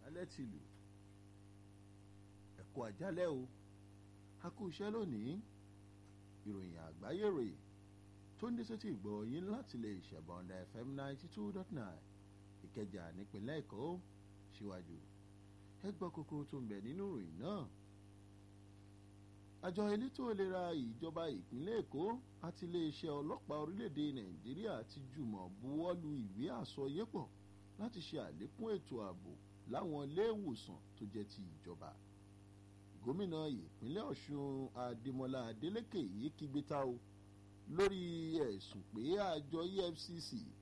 alẹ́ ti lù ẹ̀kọ́ àjálẹ̀ o a kú iṣẹ́ lónìí ìròyìn àgbáyé rèé tó ń dé sétí ìgbọ́ yín láti lè ṣẹ̀bọ̀ǹda fm ninety two dot nine ìkẹjà nípínlẹ̀ èkó síwájú ẹ gbọ́ kókó tó ń bẹ nínú ìròyìn náà àjọ elétò ìlera ìjọba ìpínlẹ̀ èkó àti iléeṣẹ́ ọlọ́pàá orílẹ̀-èdè nàìjíríà ti jùmọ̀ buwọ́lu ìwé àsọyépọ̀ láti ṣe àlékún ètò ààbò láwọn iléèwòsàn tó jẹ́ ti ìjọba gómìnà ìpínlẹ̀ ọ̀ṣun adémọlá adélèké yìí kígbe ta o lórí ẹ̀sùn pé àjọ efcc